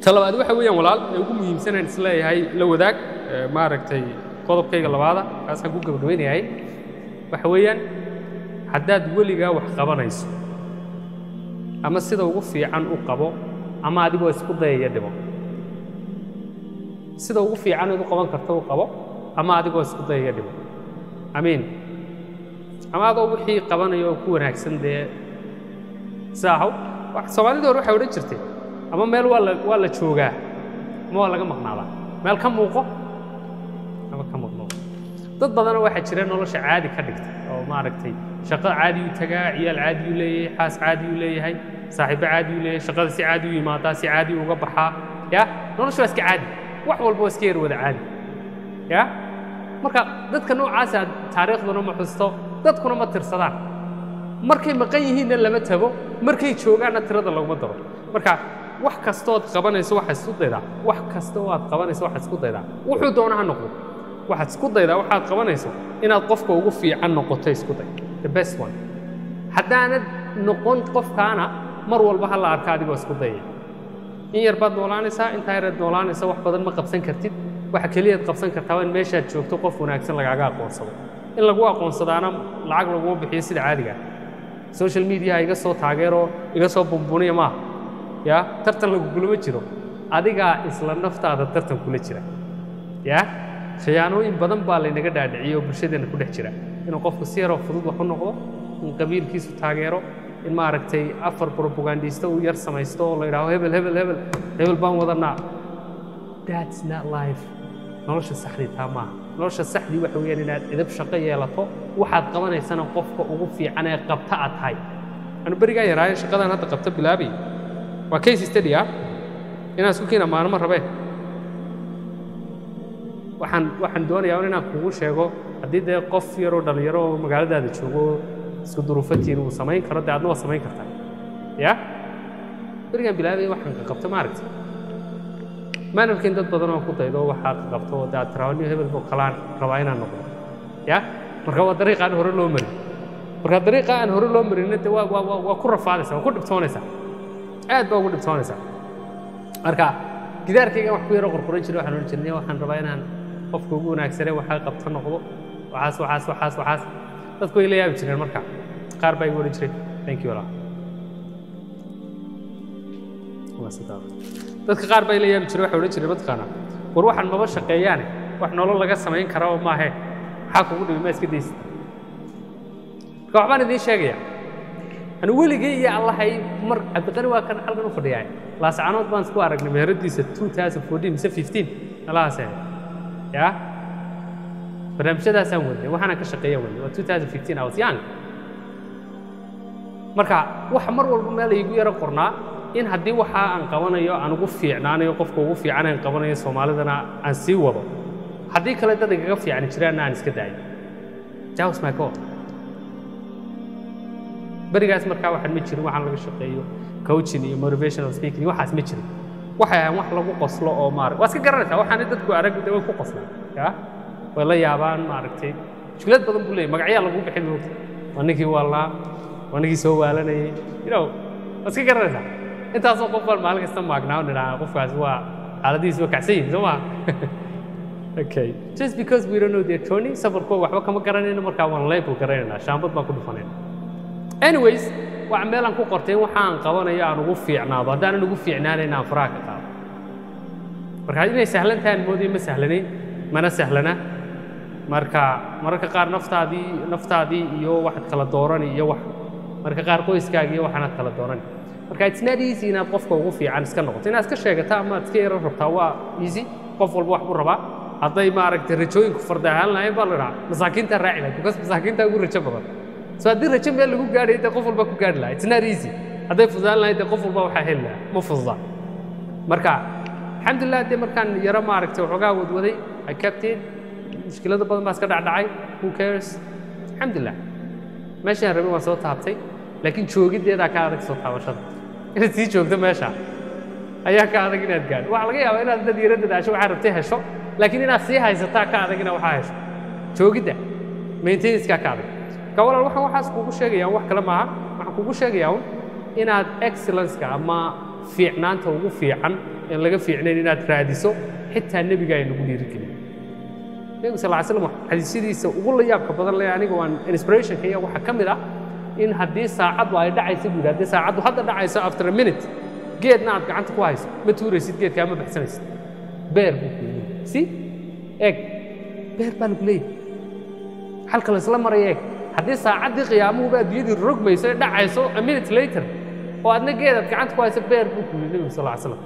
ta labaad waxa weeyaan walaal ee ugu muhiimsanaan isleeyahay la wadaag maaragtay qodobkayga labaada kaasaan ku gabagabeynayahay waxa weeyaan haddaad weligaa wax qabanayso ama sida ugu fiican u qabo ama adigoo isku dayaya dhibo sida ugu fiican id u qaban karto u qabo ama adigoo isku dayaya dhibo amiin ama adoo wixii qabanaya oo ku wanaagsan dee saahow soomaalidii hore waxay odhan jirtay ama meel waa la waa la joogaa ama waa laga maqnaadaa meel ka muuqo ama ka maqnoo dad badana waxaa jira nolosha caadi ka dhigta oo maaragtay shaqo caadiyuu tagaa ciyaal caadiyuu leeyahay xaas caadiyuu leeyahay saaxiibbo caadiyuu leeyahay shaqada si caadi u yimaadaa si caadi uga baxaa ya nolosha waa iska caadi wax walba waa iska yar wada caadi ya marka dadka noocaasa taariikhduna ma xusto dadkuna ma tirsadaan markay maqan yihiinna lama tago markay joogaanna tirada laguma daro marka wax kastood qabanayso waxaad isku daydaa wax kasta oo aad qabanayso waxaad isku daydaa wuxuu doona ha noqdo waxaad isku daydaa waxaad qabanayso inaad qofka ugu fiican noqoto isku day the best one haddaanad noqon qofkaana mar walba ha la arka adigoo isku dayaya in yar baad noolaanaysaa intaa yareed noolaanaysa wax badan ma qabsan kartid waxa keliyaad qabsan kartaa waa in meeshaad joogto qof wanaagsan lagaaga aqoonsado in lagu aqoonsadaana lacag laguma bixiyo sida caadiga social mediaha iga soo taageeroo iga soo bumbuniya maaha ya tartan lagugulama jiro adigaa isla naftaada tartan kula jira ya khiyaanooyin badan baa laynaga dhaadhiciyey oo bulshadeenna ku dhex jira inuu qofku si yaroo fudud wax u noqdo in qabiilkiisu taageero in maaragtay afar propagandista uu yar samaysto oo la yidhaaho hebel hebel hebel hebel baan wadanaa that's not life nolosha saxdii taa maaha nolosha saxdii waxa weeyaan inaad edab shaqo yeelato waxaad qabanaysana qofka ugu fiican ee qabta aad tahay anu berigaa yaraayo shaqadan hadda qabta bilaabay waa case study ah inaan isku kiina maalmo rabee waxaan waxaan doonayaa inaan kugu sheego haddii dee qof yaroo dhallinyaro oo magaaladaada joogo isku duruufatiin uu samayn karo dee adna waa samayn kartaa ya berigaan bilaabay waxaan ka qabta maaragtay maanarkin dad badan oo ku daydo waxaa qabto oo dee aad tiraawaniyo hebel boo kalaan rabaa inaan noqdo ya marka waa dariiqa aan hore loo marin marka dariiqa aan hore loo marinna dee waa waa waa ku rafaadaysaa waa ku dhibtoonaysaa aad baa ugu dhibtoonaysaa marka gidaarkaygan wax ku yaro qorqoran jiray waxaan odhan jirnay waxaan rabaa inaan qofka ugu wanaagsanee waxaa qabta noqdo waxaas waxaas waxaas waxaas dadku way la yaabi jireen marka qaar baa igu odhan jiray thank you allah dadka qaar baa ila yaabi jiray waxay odhan jireen mataqaanaa war waxaan maba shaqeeyaane wax nolol laga samayn kara oo maahe maxaa kugu dhibi ma iska daysid marka waxbaan idiin sheegaya anu weligay iyo allahay mar cabdiqani waa kan halkan u fadhiyaa laascanood baan isku aragnay meheradiisa 2014 mise 15 alahaas ahayd ya barnaamijyadaasaan wadnay waxaana ka shaqeeya wadnay waa 2015 I was young marka waxa mar walba meel igu yaro qornaa in haddii waxa aan qabanayo aan ugu fiicnaanayo qofka ugu fiican aan qabanayo soomaalidana aan sii wado haddii kale dad igaga fiicani jiraanna aan iska daayo that was my goal berigaas markaa waxaan ma jirin waxaan laga shaqeeyo coaching iyo motivational speaking waxaas ma jirin waxay ahaan wax lagu qoslo oo maarag waa iska garanaysaa waxaana dadku arag de way ku qoslaan ya way la yaabaan maaragtay mushkilad badan buu leeyahy magacyaa lagu bixin moogta waa ninkii waalnaa waa ninkii soo waalanayay you know waa iska garanaysaa intaasoo qof baan maalin kasta maagnaa o nidhaha qofkaas waa xaaladihiis waa kacsan yihin soo maa okay just because we don't know their journey safarkoo waxba kama garanayno markaa waan label garanaynaa shaambad baan ku dhufanayna anyways waa meelaan ku qortay in waxa aan qabanayo aan ugu fiicnaado haddaanan ugu fiicnaanayn aan faraha ka qaado marka inay sahlan tahay aan moodayo ma sahlanayn mana sahlana marka mararka qaar naftaadii naftaadii iyo waxaad kala doorani iyo wax marka qaar qoyskaaga iyo waxaanaad kala doorani marka it's not easy inaad qofka ugu fiican iska noqoto inaad iska sheegata ama aad iska yaro rabtaa waa easy qof walba wax buu rabaa hadday maaragtay rajooyinku farda ahaan lahayn baa la dhahaa masaakiinta raaci lahayd because masaakiinta ugu rajo badan so haddii rajo meel lagu gaadhay dee qof walba ku gaadhi lahaa it's not easy hadday fududaan lahayd dee qof walba waxaa heli lahaa ma fududa marka alxamdulilah dee markaan yaro maaragtay waxoogaa wadwaday i kept it mushkilada badan baa iska dhacdhacay who cares alxamdulilah meeshaan rabin waan soo taabtay laakiin joogiddeedaa ka adag soo taabashada inaad sii joogto meesha ayaa ka adag inaad gaadho waxaa laga yaabaa inaad dad yaro dadaasho waxaa rabtay hesho laakiin inaad sii haysataa ka adag inaad waxaa hesho joogidda maintenanceka ka adag ka walaal waxaan waxaas kugu sheegayaan wax kale maaha waxaan kugu sheegayaa un inaad excellenceka ama fiicnaanta ugu fiican een laga fiicnayn inaad raadiso xitaa nebiga ay nagu dhiirigelin nebigu sal ly slam xadiisyadiisa ugu la yaabka badan le aniga waan inspirationka iya waxaa ka mid ah in haddii saacaddu ay dhacayso buu yidhi haddii saacaddu hadda dhacayso after a minute geedna aad gacanta ku hayso ma tuuraysid geedkaa ma baxsanaysid beer buu ku yidhi si eeg beer baa lagu leeyahy halka laysla maraya eeg haddii saacaddii qiyaamuhuba adduunyadii rogmayso ee dhacayso a minute later oo adna geedaad gacanta ku hayso beer buu ku yidhi nebigu sal ly slam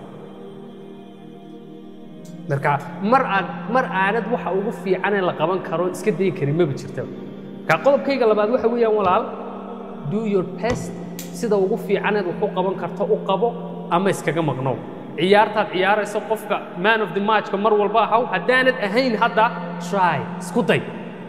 marka mar aad mar aanad waxa ugu fiicanee la qaban karo iska dayi karin maba jirta marka qodobkayga labaad waxa weeyaan walaal do your best sida ugu fiicaneed wax u qaban karto u qabo ama iskaga maqnow ciyaartaad ciyaarayso qofka man of the matchka mar walba ahaw haddaanad ahayn hadda try isku day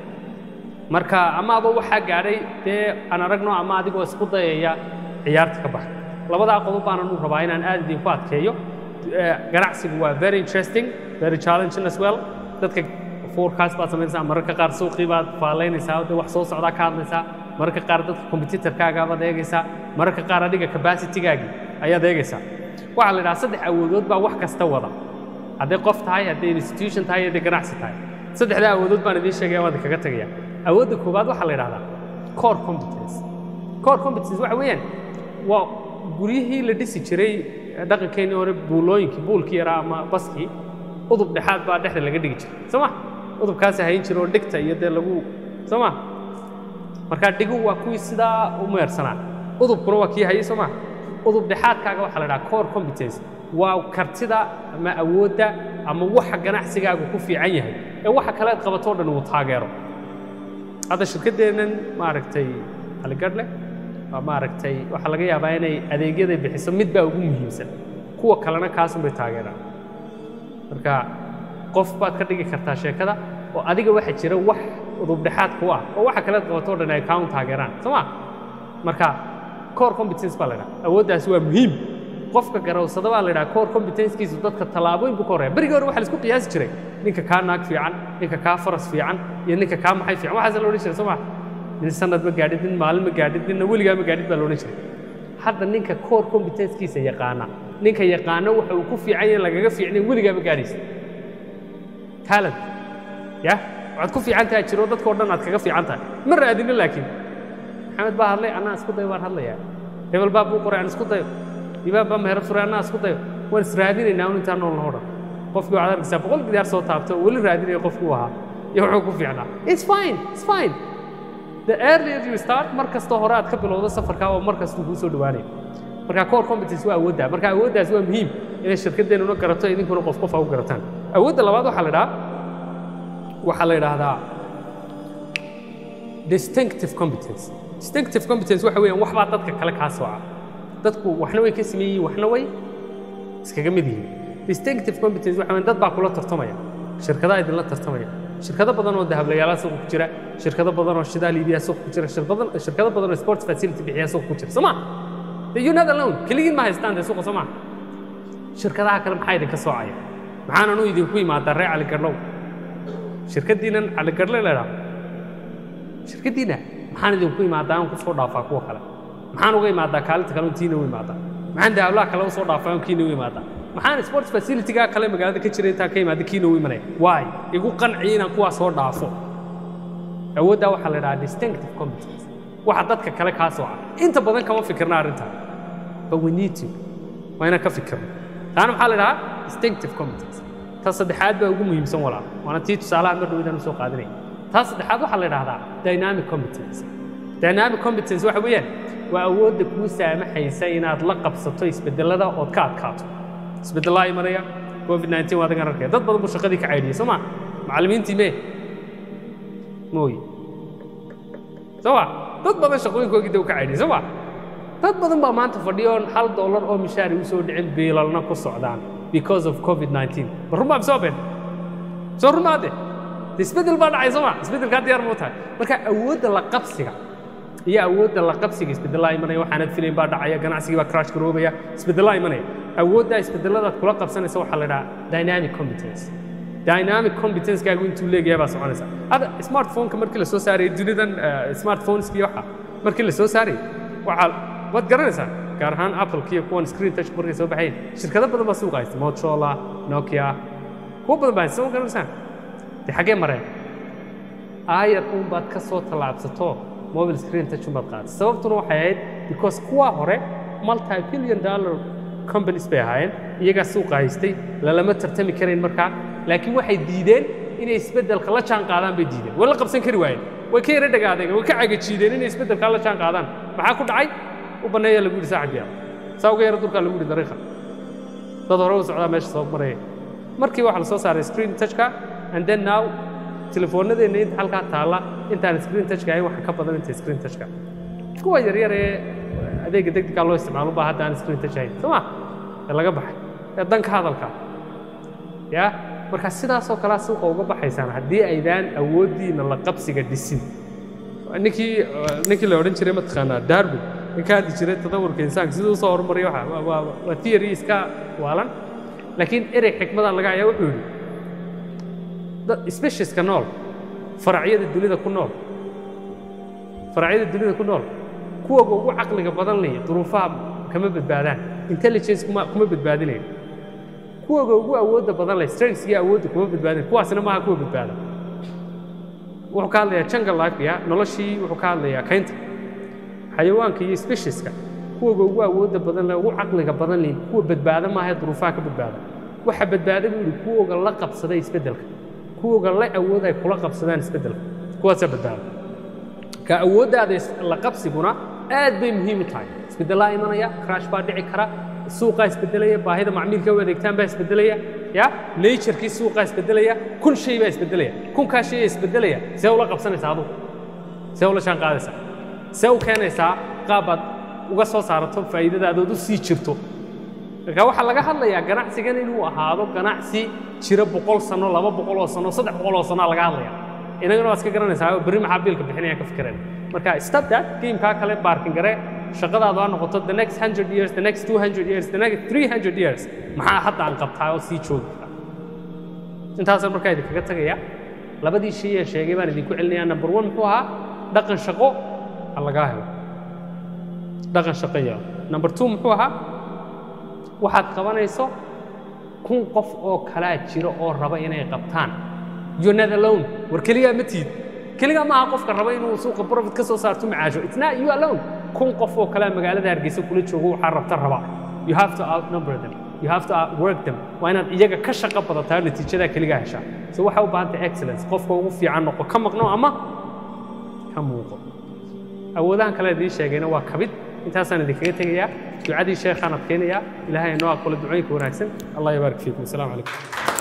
marka ama adoo waxaa gaadhay dee aan aragno ama adigoo isku dayaya ciyaarta ka baxa labadaa qodob baanan u rabaa inaan aad idinku adkeeyo ganacsigu waa very interesting very challenging as well dadka forecast baad samaynaysaa mararka qaar suuqii baad faalaynaysaa de wax soo socdaa ka hadlaysaa mararka qaar dadka competitorkaaga baad eegaysaa mararka qaar adiga capacitygaagii ayaad eegaysaa waxaa la idhaha saddex awoodood baa wax kasta wada hadday qof tahay hadday institution tahay hadday ganacsi tahay saddexdaa awoodood baan idiin sheegaya waan kaga tegaya awoodda koowaad waxaa la idhahdaa core competence core competence waxa weeyaan waa guryihii la dhisi jiray dhaqankeennii hore buulooyinkii buulkii yaraa ama baskii udub dhexaad baa dhexda laga dhigi jiray soo ma udubkaasi hayn jira oo dhigta iyo dee lagu soo ma markaa dhigu waa kuwii sidaa u meersanaa udubkuna waa kii hayay soo ma udub dhexaadkaaga waxaa la dhaha core competence waa kartida ama awoodda ama waxa ganacsigaagu ku fiican yahay ee waxa kale aad qabatoo dhan uu taageero hadda shirkaddeennan maaragtay aligadhle maaragtay waxaa laga yaabaa inay adeegyaday bixiso mid baa ugu muhiimsan kuwa kalena kaasun bay taageeraan marka qof baad ka dhigi kartaa sheekada oo adiga waxa jira wax udubdhexaad ku ah oo waxa kalead qabatoo dhan ay kaun taageeraan soo ma marka core competence baa la dhaha awooddaasi waa muhiim qofka garawsada baa la dhaha core competencekiisu dadka tallaabooyin buu ka horreya berigii hore waxa la isku qiyaasi jiray ninka kaa naag fiican ninka kaa faras fiican iyo ninka kaa maxay fiican waxaasa la odhan jiray soo ma nin sanad ma gaadhid nin maalin ma gaadhid ninna weligaa ma gaadhid baa la odhan jiray hadda ninka core competencekiisa yaqaana ninka yaqaano waxa uu ku fiican yahay lagaga fiicnayn weligaa ma gaadhaysa talent ya waxaad ku fiican tahay jiro dadkao dhan aad kaga fiican tahay ma raadinin laakiin maxamed baa hadlay annaa isku dayo waan hadlayaa hebel baa buu qoray aan isku dayo ibaab baa meherad furay annaa isku dayo waan israadinaynaa un intaan nool noo dhan qofkii waxaad arkaysaa boqol gidaar soo taabto oo weli raadinaya qofkuu ahaa iyo wuxuu ku fiicnaa it's fine it's fine the earlier you start mar kastoo hore aad ka bilowdo safarkaa oo mar kastuu kuu soo dhowaanaya marka core competence waa awooddaa marka awooddaas waa muhiim inay shirkaddeennuna garato idinkuna qof qof a u garataan awoodda labaad waxaa la idhaha waxaa la idhaahdaa distinctive competence distinctive competence waxa weeyaan waxbaa dadka kale kaa sooca dadku waxna way ka sameeyiin waxna way iskaga mid yihiin distinctive competence waxa weeyaan dad baa kula tartamaya shirkadaha idinla tartamaya shirkado badan oo dahablayaala suuqa ku jira shirkado badan oo shidaal iibiya suuqa ku jira shirkado badan oo sports facility bixiya suuqa ku jira soo ma you're not alone keligiin ma haystaan dee suuqa soo ma shirkadaha kale maxaa idinka soocaya maxaanan u idinku imaadaa reer caligadhow shirkaddiinan caligadhle leedhaa shirkaddiina maxaan idinku imaadaa aan ku soo dhaafaa kuwa kale maxaan uga imaadaa kaalinta kale tiina u imaadaa maxaan dahablaha kale u soo dhaafaa on kiina u imaadaa maxaan sports facilityga kale magaalada ka jira intaan ka imaada kiina u imanaya waay igu qanciya inaan kuwaa soo dhaafo awooddaa waxaa la dhahaa distinctive competence waxa dadka kale kaa sooca inta badan kama fikirna arrintaa but we need to waa inaan ka fikirno taana maxaa la dhahaa distinctive competence ta saddexaad baa ugu muhiimsan walaal waana tii tusaalaha mar dhow idaan usoo qaadinaya taa saddexaad waxaa la dhahdaa dynamic competence dynamic competence waxa weeyaan waa awoodda kuu saamaxaysa inaad la qabsato isbedelada ood ka adkaato isbedelaa imanaya covid 19 waa adagan arkaya dad badan buu shaqadii ka caydhiyey soo ma macallimiintii mee mooye soo ma dad badan shaqooyinkoogii dee u ka caydhiyey soo ma dad badan baa maanta fadhiyo oon hal dollar oo mishaari u soo dhicin biilalna ku socdaan because of covid 19 ma run baa misoo been soo rumaade isbedel baa dhacay soo ma isbedelkaa diyaar muu tahay marka awoodda la qabsiga iyo awoodda la qabsiga isbedelaa imanaya waxaanad filayn baa dhacaya ganacsigii baa crash garoobaya isbedelaa imanaya awooddaa isbedeladaad kula qabsanaysa waxaa la dhahaa dynamic competence dynamic competencekaagu intuu leegayaa baa soconaysa hadda smartphoneka markii lasoo saarayay dunidan smartphoneski waxa markii lasoo saarayay waxaa waad garanaysaa gaar ahaan apple iyo kuwan screen touch markay soo baxeen shirkado badan baa suuqa haysta motorola nokia kuwo badan baa haysta soo garanaysaa dee xaggee mareen aayar uun baad ka soo tallaabsato mobile screen touch baad qaadatay sababtuna waxay ahayd because kuwa hore multi billion dollar companies bay ahaayeen iyagaa suuqa haystay lalama tartami karayn markaa laakiin waxay diideen inay isbeddelka la jaan qaadaan bay diideen way la qabsan kari waayeen way ka yara dhagaadeen way ka cagajiideen inay isbeddelkaa la jaan qaadaan maxaa ku dhacay u banneeya lagu yidhi saacad yaab saa uga yara dulkaa lagu yidhi dariiqa dad hore u socdaa meesha soo maraya markii waxaa la soo saaray screen touchka and then now telefoonadeenna inta halkaa taalla intaan screen touchka ahayn waxa ka badan inta screen touchka kuwa yaryar ee adeega degdegkaa loo isticmaalo baa hadda aan screen touch ahayn soo ma ee laga baxay ee danka hadalka ya marka sidaasoo kalea suuqa uga baxaysaan haddii aydaan awooddiina la qabsiga dhisin ninkii ninkii la odhan jiray mataqaanaa darwin ninka hadli jiray tadawurka insaanka siduu usoo horumaray waxa waa- waa waa theory iska waalan laakiin erey xikmadan laga hayaa wuxuu yidhi dad specieska nool faracyada dunida ku nool faracyada dunida ku nool kuwaga ugu caqliga badan leh duruufaha kama badbaadaan intelligence kuma kuma badbaadinayo kuwaga ugu awoodda badan leh strengths iyo awoodda kuma badbaadinayo kuwaasina maaha kuwa badbaada wuxuu ka hadlayaa jungle life ya noloshii wuxuu ka hadlayaa kaynta xayawaanka iyo specieska kuwaga ugu awoodda badan leh ugu caqliga badan leh kuwa badbaada maaha ee duruufaha ka badbaada waxa badbaada buu yidhi kuwoga la qabsaday isbeddelka kuwoga la awood ay kula qabsadaan isbeddelka kuwaasaa badbaada ka awooddaada is- la qabsiguna aad bay muhiim u tahay isbeddelaa imanaya crash baa dhici kara suuqaa isbeddelaya baahida macmiilka u adeegtaan baa isbeddelaya ya naturekii suuqaa isbeddelaya kun shay baa isbeddelaya kunkaa shay ee isbeddelaya see ula qabsanaysaa adugu see ula jaan qaadaysaa see u keenaysaa qaabbaad uga soo saarato faa'iidadaadood u sii jirto marka waxaa laga hadlayaa ganacsigan inuu ahaado ganacsi jira boqol sano laba boqol oo sano saddex boqol oo sanoa laga hadlaya inagana waa iska garanaysaa oo berri maxaa biilka bixinaya ka fikireen marka stop that gamekaa kale baarkin gare shaqadaadu ha noqoto the next hundred years the next two hundred years the next three hundred years maxaa hadda aan qabtaa oo sii joogi kara intaasaan markaa idinkaga tegaya labadii shay ee sheegay baan idinku celinayaa number one muxuu ahaa dhaqan shaqo ha lagaa helo dhaqan shaqo yeelo number two muxuu ahaa waxaad qabanayso kun qof oo kalaa jira oo raba inay qabtaan you're not alone war keligaa ma tiid keligaa maaha qofka raba inuu suuqa profit ka soo saarto macaasho it's not you alone kun qof oo kalaa magaalada hargeysa kula joogo waxaa rabta raba you have to outnumber them you have to outwork them waa inaad iyaga ka shaqo badataa natiijadaa keligaa heshaa so waxaa u baahan tahay excellence qofka ugu fiican noqo ka maqno ama ka muuqo awoodahan kale idiin sheegayna waa kabid intaasaan idinkaga tegayaa ducadii sheekhaan adkaynayaa ilaahay inoo aqbalo ducooyinka wanaagsan allah yabaarik fiikum asalaamu calaykum